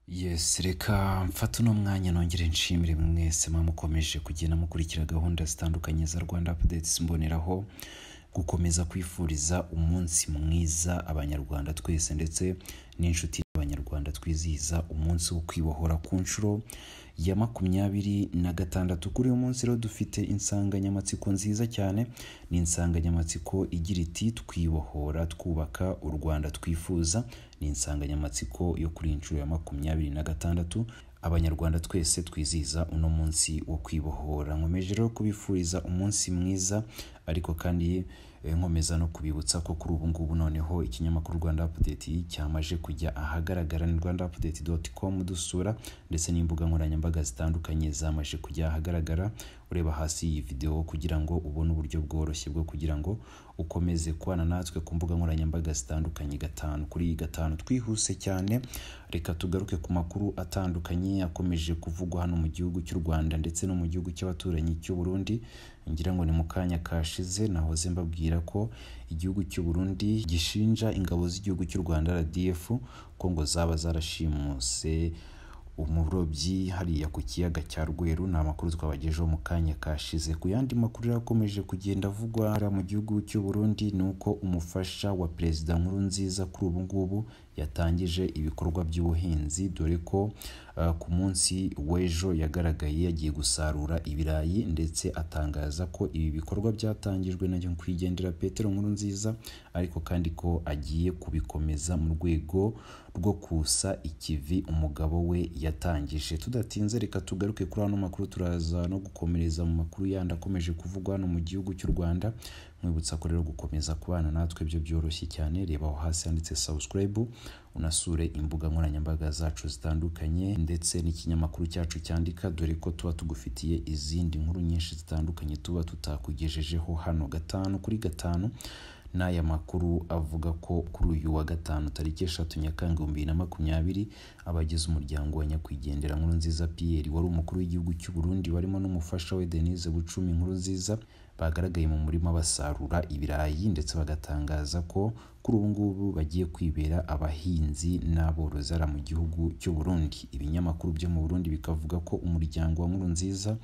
yesi reka mfate uno mwanya nongere nshimire mwese mwamukomeje kugenda mukurikira gahunda zitandukanye za rwanda apudetisi mboneraho gukomeza kwifuriza umunsi mwiza abanyarwanda twese ndetse n'inshuti abanyarwanda twizihiza umunsi wo kwibohora ku nshuro ya makumyabiri na gatandatu kuri uyu munsi rero dufite insanganyamatsiko nziza cyane ni insanganyamatsiko igira iti twibohora twubaka u rwanda twifuza ni insanganyamatsiko yo kuri iyi nshuro ya makumyabiri na gatandatu abanyarwanda twese twizihiza uno munsi wo kwibohora nkomeje rero kubifuriza umunsi mwiza ariko kandi eh, nkomeza no kubibutsa ko kuri ubu ngubu noneho ikinyamakuru rwanda apudeti cyamaje kujya ahagaragara ni rwanda apudeti doti komu dusura ndetse n'imbuga nkoranyambaga zitandukanye zamaze kujya ahagaragara ureba hasi iyi videwo kugira ngo ubone uburyo bworoshye bwo kugira ngo ukomeze kubana natwe ku mbuga nkoranyambaga zitandukanye gatanu kuri iyi gatanu twihuse cyane reka tugaruke ku makuru atandukanye akomeje kuvugwa hano mu gihugu cy'u rwanda ndetse no mu gihugu cy'abaturanyi cy'u burundi ngira ngo ni mu kanya kashize nahoze mbabwira ko igihugu cy'u burundi gishinja ingabo z'igihugu cy'u rwanda rdf ko ngo zaba zarashimuse umurobyi hariya ku kiyaga cya rweru ni amakuru twabagejeho mu kanya kashize ku yandi makuru rero akomeje kugenda avugwa hariya mu gihugu cy'u burundi ni uko umufasha wa perezida nkuru nziza kuri ubu ngubu yatangije ibikorwa by'ubuhinzi dore ko uh, ku munsi w'ejo yagaragaye yagiye gusarura ibirayi ndetse atangaza ko ibi bikorwa byatangijwe na nyakwigendera petero nkuru nziza ariko kandi ko agiye kubikomeza mu rwego rwo kusa ikivi umugabo we yatangije tudatinze reka tugaruke kuri ano makuru turaza no gukomereza mu makuru yandi akomeje kuvugwa hano mu gihugu cy'u rwanda mwibutsa ko rero gukomeza kubana natwe byo byoroshye cyane reba aho hasi handitse subscribe unasure imbuga nkoranyambaga zacu zitandukanye ndetse n'ikinyamakuru cyacu cyandika dore ko tuba tugufitiye izindi nkuru nyinshi zitandukanye tuba tutakugejejeho hano gatanu kuri gatanu n'aya makuru avuga ko kuri uyu wa gatanu tariki eshatu nyakanga ibihumbi bibiri na makumyabiri abagize umuryango wa nyakwigendera nkuru nziza piyeri wari umukuru w'igihugu cy'u burundi barimo n'umufasha we denise bucumi nkuru nziza bagaragaye mu murima basarura ibirayi ndetse bagatangaza ko kuri ubu ngubu bagiye kwibera abahinzi n'aborozi hariya mu gihugu cy'u burundi ibinyamakuru byo mu burundi bikavuga ko umuryango wa nkuru nziza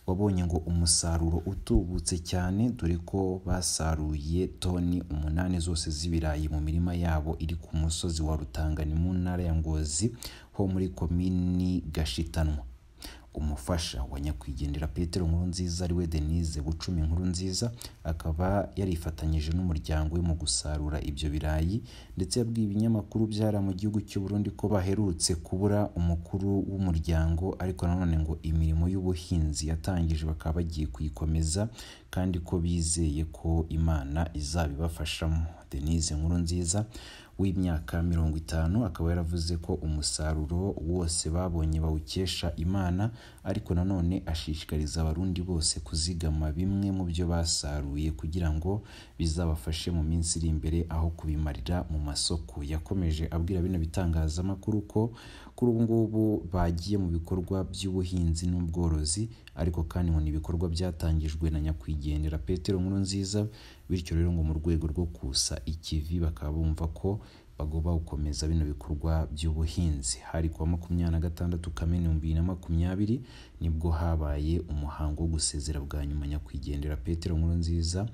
wabonye ngo umusaruro utubutse cyane dore ko basaruye toni umunani zose z'ibirayi mu mirima yabo iri ku musozi wa rutangani mu ntara ya ngozi ho muri komini gashitanwa umufasha wa nyakwigendera petero nkuru nziza ariwe denise bucumi nkuru nziza akaba yarifatanyije n'umuryango we mu gusarura ibyo birayi ndetse yabwiye ibinyamakuru byara mu gihugu cy'u Burundi ko baherutse kubura umukuru w'umuryango ariko nanone ngo imirimo y'ubuhinzi yatangije bakaba bagiye kuyikomeza kandi ko bizeye ko imana izabibafashamo denise nkuru nziza w'imyaka mirongo itanu akaba yaravuze ko umusaruro wose babonye bawukesha imana ariko nanone ashishikariza abarundi bose kuzigama bimwe mu byo basaruye kugira ngo bizabafashe mu minsi iri imbere aho kubimarira mu masoko yakomeje abwira bino bitangazamakuru ko kuri ubu ngubu bagiye mu bikorwa by'ubuhinzi n'ubworozi ariko kandi ngo ni ibikorwa byatangijwe na nyakwigendera petero nkuru nziza bityo rero ngo mu rwego rwo kusa ikivi bakaba bumva ko bagomba gukomeza bino bikorwa by'ubuhinzi hari kuwa makumyabiri na gatandatu kamena ibihumbi bibiri na makumyabiri nibwo habaye umuhango wo gusezera bwa nyuma nyakwigendera petero nkuru nziza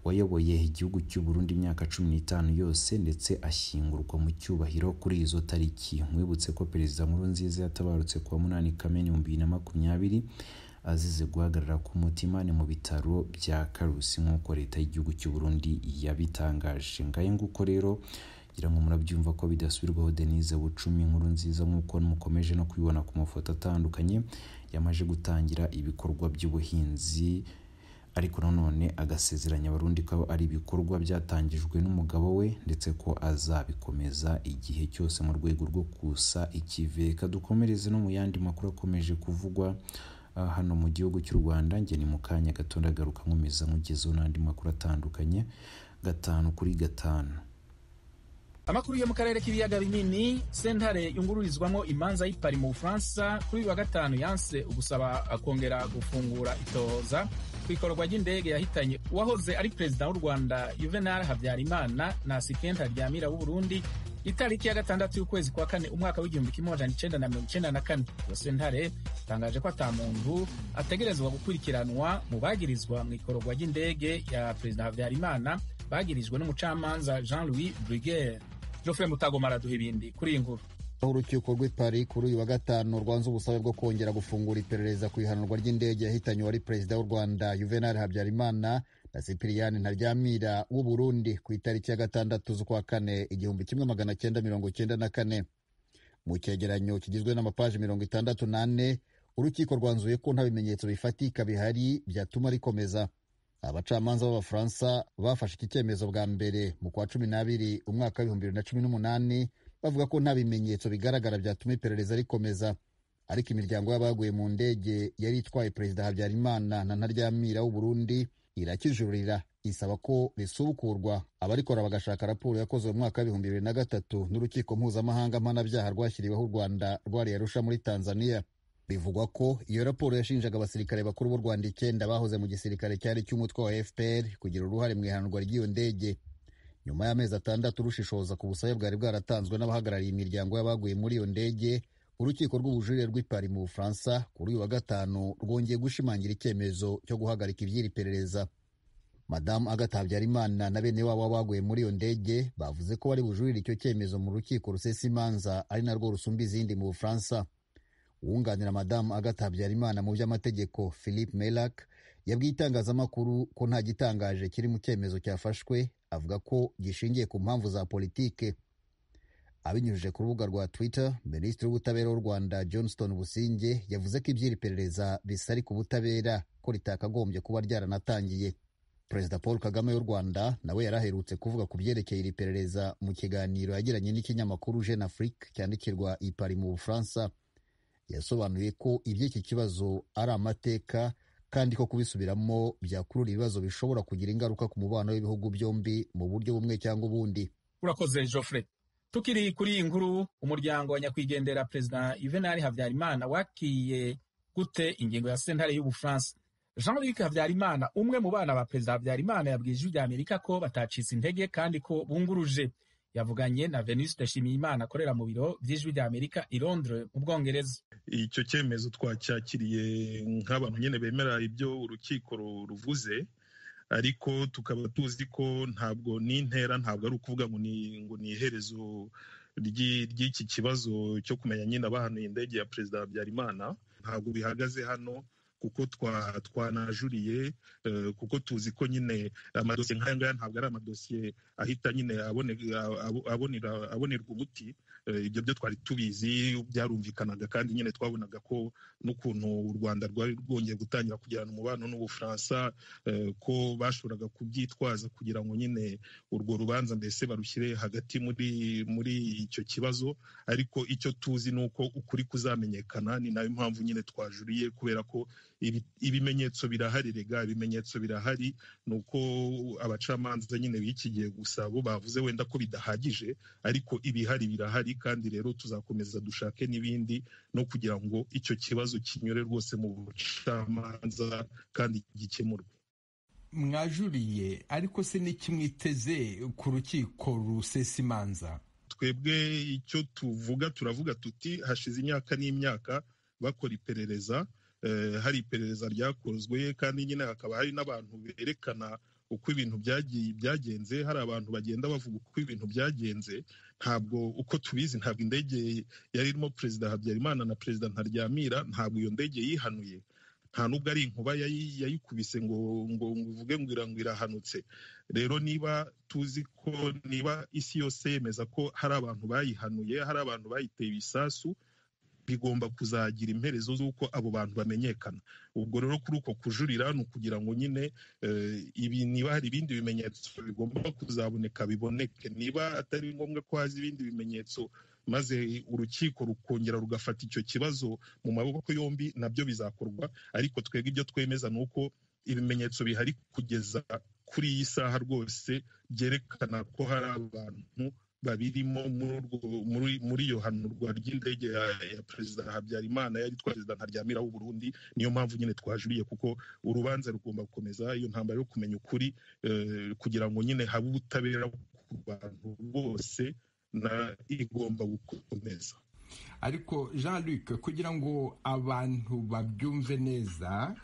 wayoboye igihugu cy'u Burundi imyaka cumi n'itanu yose ndetse ashyingurwa mu cyubahiro kuri izo tariki mwibutse ko perezida nkuru nziza yatabarutse kuwa munani kamena ibihumbi bibiri na makumyabiri azize guhagarara k'umutima ni mu bitaro bya karusi nk'uko leta y'igihugu cy'u Burundi yabitangaje ngahe nguko rero ngira ngo murabyumva ko bidasubirwaho denise bucumi inkuru nziza nk'uko mukomeje no kubibona ku mafoto atandukanye yamaze gutangira ibikorwa by'ubuhinzi ariko nanone agasezeranya abarundi ko ari ibikorwa byatangijwe n'umugabo we ndetse ko azabikomeza igihe cyose mu rwego rwo kusa ikiveka dukomereze no mu yandi makuru akomeje kuvugwa Uh, hano mu gihugu cy'u Rwanda nge ni mu kanya gato ndagaruka nkomeza nkugezeho n'andi makuru atandukanye gatanu kuri gatanu amakuru yo mu karere k'ibiyaga binini sentare yungururizwamo imanza y'ipari mu bufaransa kuri uyu wa gatanu yanse ugusaba akongera gufungura itohoza ku ikorwa ry'indege yahitanye uwahoze ari perezida w'u rwanda juvenal habyarimana na sikenta ryamira w'u burundi itariki ya gatandatu y'ukwezi kwa kane umwaka w'igihumbi kimwe amajana icenda na mirongo icenda na kane iyo sentare itangaje ko ata muntu ategerezwa gukurikiranwa mu bagirizwa mu ikorogwa ry'indege ya perezida habyarimana bagirijwe n'umucamanza jean louis brugere geoffrey mutagomara duha ibindi kuri iyi nkuru aho urukiko rw'i paris kuri uyu wa gatanu rwanze ubusabe bwo kongera gufungura iperereza ku ihanurwa ry'indege yahitanye uwari perezida w'u rwanda juvenal habyarimana na sipiriyani ntaryamira w'u burundi ku itariki ya gatandatu z'ukwa kane igihumbi kimwe magana cyenda mirongo cyenda na kane mu cyegeranyo kigizwe n'amapaji mirongo itandatu n'ane urukiko rwanzuye ko nta bimenyetso bifatika bihari byatuma rikomeza abacamanza b'abafaransa bafashe iki cyemezo bwa mbere mu kwa cumi n'abiri umwaka w'ibihumbi bibiri na cumi n'umunani bavuga ko nta bimenyetso bigaragara byatuma iperereza rikomeza ariko imiryango y'abaguye mu ndege yari itwaye perezida habyarimana na ntaryamira w'uburundi irakijurira isaba ko risubukurwa abarikora bagashaka raporo yakozwe mu mwaka w'ibihumbi bibiri na gatatu n'urukiko mpuzamahanga mpanabyaha rwashyiriweho u rwanda rwariye rusha muri tanzania bivugwa ko iyo raporo yashinjaga abasirikare bakuru b'u rwanda icyenda bahoze mu gisirikare cyari cy'umutwe wa fpr kugira uruhare mu ihanurwa ry'iyo ndege nyuma y'amezi atandatu rushishoza ku busabe bwari bwaratanzwe n'abahagarariye imiryango y'abaguye muri iyo ndege urukiko rw'ubujurire rw'ipari mu bufaransa kuri uyu wa gatanu rwongeye gushimangira icyemezo cyo guhagarika iby'iri perereza madamu agathe habyarimana na bene wabo baguye muri iyo ndege bavuze ko bari bujurire icyo cyemezo mu rukiko rusesa imanza ari narwo rusumba izindi mu bufaransa uwunganira madamu agathe habyarimana mu by'amategeko philippe melac yabwiye itangazamakuru ko nta gitangaje kiri mu cyemezo cyafashwe avuga ko gishingiye ku mpamvu za politike abinyujije ku rubuga rwa twitter minisitiri w'ubutabera w'u rwanda johnston businge yavuze ko iby'iri perereza bisari ku butabera ko ritakagombye kuba ryaranatangiye perezida paul kagame w'u rwanda nawe yari aherutse kuvuga ku byerekeye iri perereza mu kiganiro yagiranye n'ikinyamakuru jeune afrique cyandikirwa ipari mu bufaransa yasobanuye ko iby'iki kibazo ari amateka kandi ko kubisubiramo byakurura ibibazo bishobora kugira ingaruka ku mubano w'ibihugu byombi mu buryo bumwe cyangwa ubundi urakoze Geoffrey tukiri kuri iyi nkuru umuryango wa nyakwigendera perezida Juvenal Habyarimana wakiriye gute ingingo ya sentare y'ubufaransa Jean-Luc Habyarimana umwe mu bana ba perezida Habyarimana yabwiye ijwi rya Amerika ko batacitse intege kandi ko bunguruje yavuganye na venuste nshimiyimana akorera mu biro by'ijwi rya amerika i londres mu bwongereza icyo cyemezo twacyakiriye nk'abantu nyine bemera ibyo urukiko ruvuze ariko tukaba tuzi ko ntabwo n'intera ntabwo ari ukuvuga ngo ni ngo ni iherezo ry'iki kibazo cyo kumenya nyine abahanuye indege ya perezida habyarimana ntabwo bihagaze hano kuko twanajuriye kuko tuzi ko nyine amadosiye nk'aya ngaya ntabwo ari amadosiye ahita nyine abonerwa umuti ibyo byo twari tubizi byarumvikanaga kandi nyine twabonaga ko n'ukuntu u rwanda rwari rwongeye gutangira kugirana umubano n'ubufaransa ko bashoboraga kubyitwaza kugira ngo nyine urwo rubanza mbese barushyire hagati muri muri icyo kibazo ariko icyo tuzi ni uko ukuri kuzamenyekana ni nayo mpamvu nyine twajuriye kubera ko ibimenyetso birahari rega ibimenyetso birahari ni uko abacamanza nyine bikigiye gusa bo bavuze wenda ko bidahagije ariko ibihari birahari kandi rero tuzakomeza dushake n'ibindi no kugira ngo icyo kibazo kinyure rwose mu bucamanza kandi gikemurwe mwajuriye ariko se n'iki mwiteze ku rukiko rusesa imanza twebwe icyo tuvuga turavuga tuti hashize imyaka n'imyaka bakora iperereza hari iperereza ryakozwe kandi nyine hakaba hari n'abantu berekana uko ibintu byagenze hari abantu bagenda bavuga uko ibintu byagenze ntabwo uko tubizi ntabwo indege yari irimo perezida habyarimana na perezida ntaryamira ntabwo iyo ndege yihanuye nta nubwo ari inkuba yayikubise ngo ngo uvuge ngo ngo irahanutse rero niba tuzi ko niba isi yose yemeza ko hari abantu bayihanuye hari abantu bayiteye ibisasu bigomba kuzagira imperezo z'uko abo bantu bamenyekana ubwo rero kuri uko kujurira ni ukugira ngo nyine ibi niba hari ibindi bimenyetso bigomba kuzaboneka biboneke niba atari ngombwa ko haza ibindi bimenyetso maze urukiko rukongera rugafata icyo kibazo mu maboko yombi nabyo bizakorwa ariko twebwe ibyo twemeza ni uko ibimenyetso bihari kugeza kuri iyi saha rwose byerekana ko hari abantu babirimo muri iyo hanurwa ry'indege ya perezida habyarimana yari perezida ntaryamira w'u Burundi niyo mpamvu nyine twajuriye kuko urubanza rugomba gukomeza iyo ntambara yo kumenya ukuri kugira ngo nyine habe ubutabera ku bantu bose igomba gukomeza ariko jean luc kugira ngo abantu babyumve neza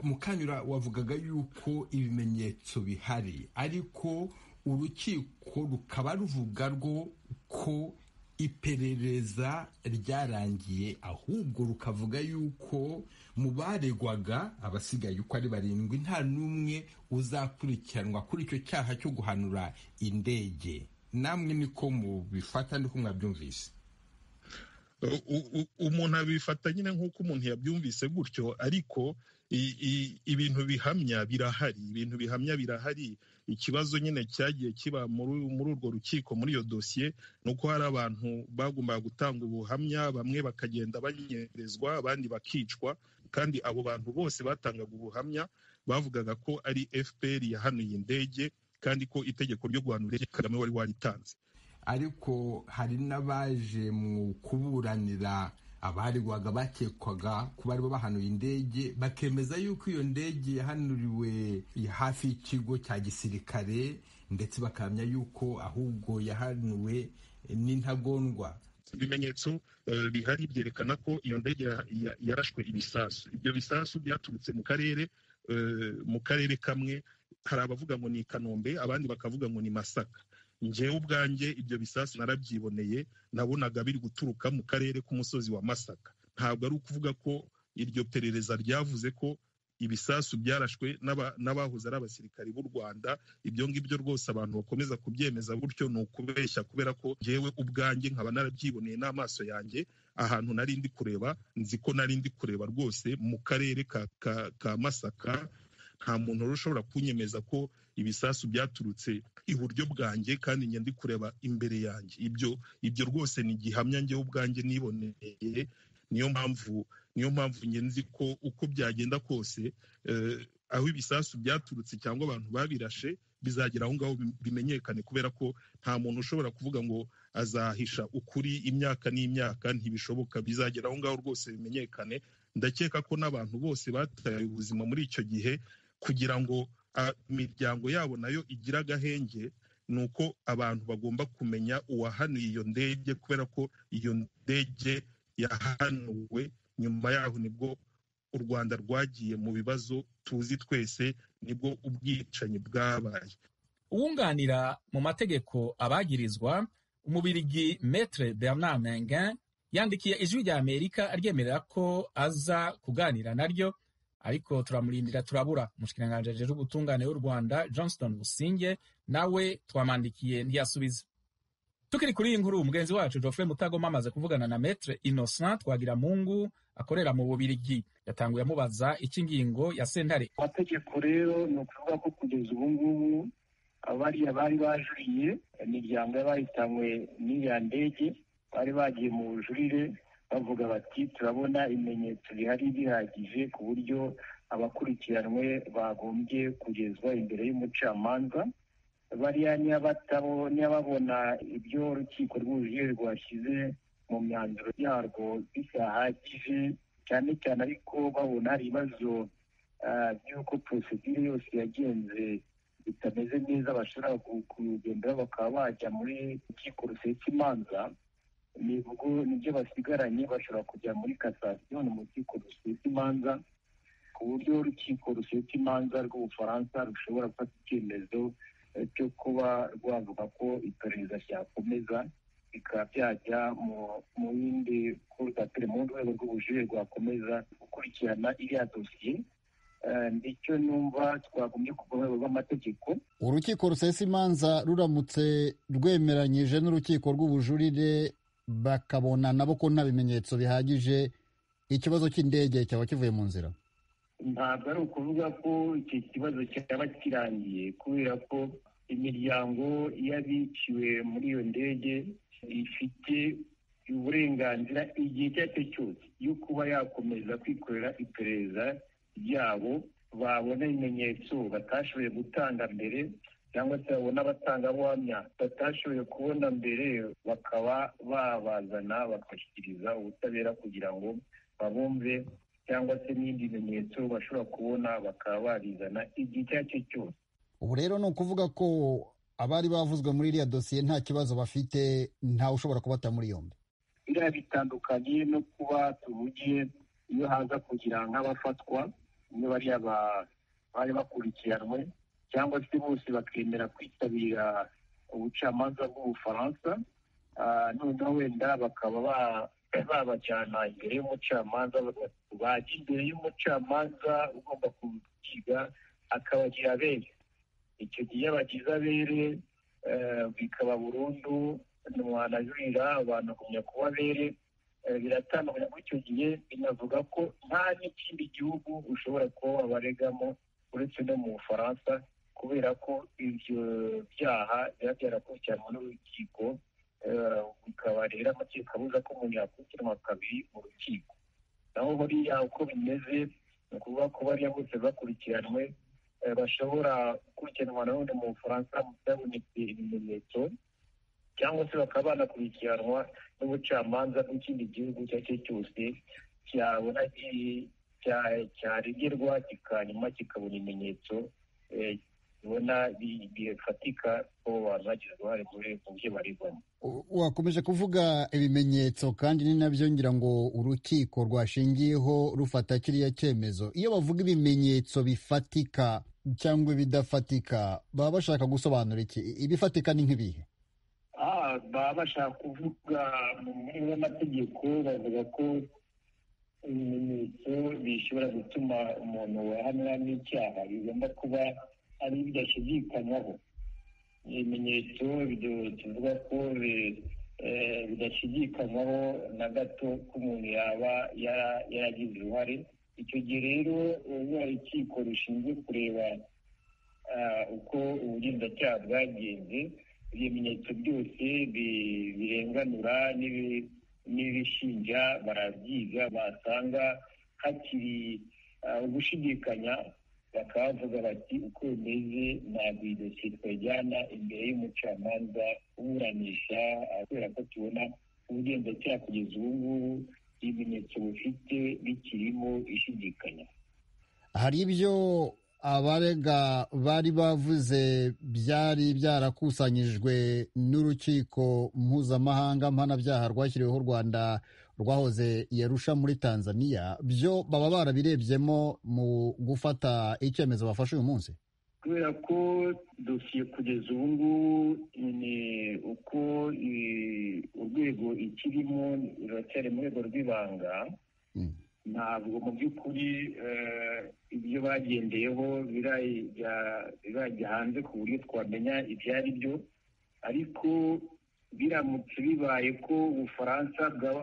mukanyura wavugaga yuko ibimenyetso bihari ariko urukiko rukaba ruvuga rwo ko iperereza ryarangiye ahubwo rukavuga yuko mu baregwaga abasigaye uko ari barindwi nta n'umwe uzakurikiranwa kuri icyo cyaha cyo guhanura indege namwe niko mubifata ndiko mwabyumvise umuntu abifata nyine nk'uko umuntu yabyumvise gutyo ariko ibintu bihamya birahari ibintu bihamya birahari ikibazo nyine cyagiye kiba muri urwo rukiko muri iyo dosiye ni uko hari abantu bagombaga gutanga ubuhamya bamwe bakagenda banyerezwa abandi bakicwa kandi abo bantu bose batangaga ubuhamya bavugaga ko ari fpr yahanuye indege kandi ko itegeko ryo guhanura indege kagame wari waritanze ariko hari n'abaje mu kuburanira abaregwaga bakekwaga ko bari bahanuye indege bakemeza yuko iyo ndege yahanuriwe hafi y'ikigo cya gisirikare ndetse bakamya yuko ahubwo yahanuwe n'intagondwa ibimenyetso bihari byerekana ko iyo ndege yarashwe ibisasu ibyo bisasu byaturutse mu karere mu karere kamwe hari abavuga ngo ni i kanombe abandi bakavuga ngo ni masaka ngewe ubwanjye ibyo bisasu narabyiboneye nabonaga biri guturuka mu karere k'umusozi wa masaka ntabwo ari ukuvuga ko iryo perereza ryavuze ko ibisasu byarashwe n'abahoze ari abasirikari b'u rwanda ibyo ngibyo rwose abantu bakomeza kubyemeza gutyo ni ukubeshya kubera ko ngewe ubwanjye nkaba narabyiboneye n'amaso yanjye ahantu nari ndi kureba nzi ko nari ndi kureba rwose mu karere ka masaka nta muntu rero ushobora kunyemeza ko ibisasu byaturutse iburyo bwanjye kandi njye ndi kureba imbere yanjye ibyo ibyo rwose ni gihamya njyewe ubwanjye niboneye niyo mpamvu niyo mpamvu njye nzi ko uko byagenda kose aho ibisasu byaturutse cyangwa abantu babirashe bizagera aho ngaho bimenyekane kubera ko nta muntu ushobora kuvuga ngo azahisha ukuri imyaka n'imyaka ntibishoboka bizagera aho ngaho rwose bimenyekane ndakeka ko n'abantu bose bataye ubuzima muri icyo gihe kugira ngo imiryango yabo nayo igira agahenge ni uko abantu bagomba kumenya uwahanuye iyo ndege kubera ko iyo ndege yahanuwe nyuma yaho nibwo u rwanda rwagiye mu bibazo tuzi twese nibwo ubwicanyi bwabaye uwunganira mu mategeko abagirizwa umubirigi metre bernard mengen yandikiye ijwi rya amerika aryemerera ko aza kuganira naryo ariko turamurindira turabura umushikiranganji ajejwe ubutungane w'u rwanda johnston businge nawe twamandikiye ntiyasubiza tukiri kuri iyi nkuru mugenzi wacu geoffrey mutagoma amaze kuvugana na metre innocent twagiramungu akorera mu bubirigi yatanguye amubaza icy'ingingo ya sentare amategeko rero ni ukuvuga ko kugeza ubu ngubu abariya bari bajuriye imiryango y'abahitanwe n'iya ndege bari bagiye mu bujurire bavuga bati turabona ibimenyetso bihari bihagije ku buryo abakurikiranwe bagombye kugezwa imbere y'umucamanza bariya n'ababona ibyo urukiko rwujuje rwashyize mu myanzuro yarwo bidahagije cyane cyane ariko babona hari ibibazo by'uko porosedire yose yagenze bitameze neza bashobora kugenderaho bakaba bajya muri rukiko rusesa imanza ni ubwo nibyo basigaranye bashobora kujya muri kasasiyo ni urukiko rusesa imanza ku buryo urukiko rusesa imanza rw'ubufaransa rushobora gufata icyemezo cyo kuba rwavuga ko iperereza ryakomeza bikaba byajya mu yindi kurudapire mu rwego rw'ubujurire rwakomeza gukurikirana iriya dosiye ndicyo numva twagombye ku rwego rw'amategeko urukiko rusesa imanza ruramutse rwemeranyije n'urukiko rw'ubujurire bakabona nabo ko nta bimenyetso bihagije ikibazo cy'indege cyaba kivuye mu nzira ntabwo ari ukuvuga ko iki kibazo cyaba kirangiye kubera ko imiryango y'abiciwe muri iyo ndege ifite uburenganzira igihe icyo ari cyo cyose yo kuba yakomeza kwikorera iperereza ryabo babona ibimenyetso batashoboye gutanga mbere cyangwa se babona abatangabuhamya batashoboye kubona mbere bakaba babazana bakabashyikiriza ubutabera kugira ngo babumve cyangwa se n'ibindi bimenyetso bashobora kubona bakaba babizana igihe icyo ari cyo cyose ubu rero ni ukuvuga ko abari bavuzwe muri iriya dosiye nta kibazo bafite ntawe ushobora kubata muri yombi biriya bitandukanye no kuba tuhugiye iyo haza kugira nk'abafatwa niyo bariya bari bakurikiranwe cyangwa se bose bakemera kwitabira ubucamanza bw'ubufaransa noneho wenda bakaba babajyana imbere y'umucamanza bajya imbere y'umucamanza ugomba kukiga akabagira abere icyo gihe bagize abere bikaba burundu ntiwanajurira abantu kumenya kuba abere biratandukanye muri icyo gihe binavuga ko nta n'ikindi gihugu ushobora kuba wabaregamo uretse no mu bufaransa kubera ko ibyo byaha biba byarakurikiranwa n'urukiko bikaba rero amategeko abuza ko umuntu yakurikiranwa kabiri mu rukiko naho buriya uko bimeze ni ukuvuga ko bariya bose bakurikiranwe bashobora gukurikiranwa nanone mu bufaransa byabonetse ibimenyetso cyangwa se bakaba banakurikiranwa n'ubucamanza bw'ikindi gihugu icyo ari cyo cyose cyabona cyaregerwa kikanyuma kikabona ibimenyetso ubona bifatika ko abantu bagize uruhare mu byo barigwamo wakomeje kuvuga ibimenyetso kandi ni nabyo ngira ngo urukiko rwashingiyeho rufata kiriya cyemezo iyo bavuga ibimenyetso bifatika cyangwa ibidafatika baba bashaka gusobanura iki ibifatika ni nk'ibihe baba bashaka kuvuga muri y'amategeko bavuga ko ibimenyetso bishobora gutuma umuntu wahamwa n'icyaha bigomba kuba ari bidashidikanywaho ibimenyetso tuvuga ko bidashidikanywaho na gato ko umuntu yaba yaragize uruhare icyo gihe rero ruba rukiko rushinzwe kureba uko ubugenzacyaha bwagenze ibimenyetso byose birenganura n'ibishinja barabyiga basanga hakiri ugushidikanya bakavuga bati uko bimeze ntabwo iyi dosiye twajyana imbere y'umucamanza uburanisha kubera ko tubona ubugenzacyaha kugeza ubu ngubu ibimenyetso bufite bikirimo ishidikanya hari ibyo abarega bari bavuze byari byarakusanyijwe n'urukiko mpuzamahanga mpanabyaha rwashyiriweho u rwanda rwahoze yarusha muri tanzania byo baba barabirebyemo mu gufata icyemezo bafashe uyu munsi kubera ko dosiye kugeza ubu ngubu ni uko urwego ikirimo ruracyari mu rwego rw'ibanga ntabwo mu by'ukuri ibyo bagendeyeho birajya hanze ku buryo twamenya ibyo ari byo ariko biramutse bibaye ko ubufaransa bwaba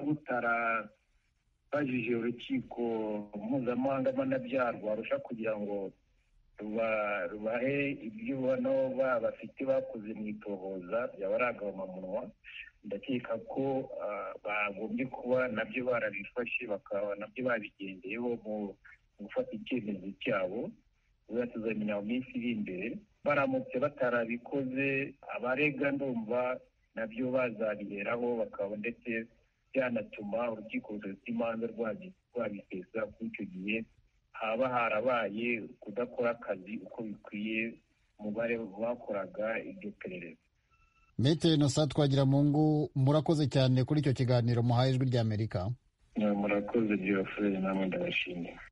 butarabajije urukiko mpuzamahanga mpanabyaha rwarusha kugira ngo rubahe ibyo ubona bafite bakoze mu itohoza byaba ari agahomamunwa ndakeka ko bagombye kuba nabyo barabifashe bakaba nabyo babigendeyeho mu gufata icyemezo cyabo biba tuzamenya mu minsi iri imbere baramutse batarabikoze abarega ndumva nabyo bazabiheraho bakaba ndetse byanatuma urukiko rufite imanza rwabisesa kuri icyo gihe haba harabaye kudakora akazi uko bikwiye umubare bakoraga iryo perereza mete inosa twagira mu ngo murakoze cyane kuri icyo kiganiro muhaye ijwi ry'amerika murakoze byoroshye namwe ndabashimira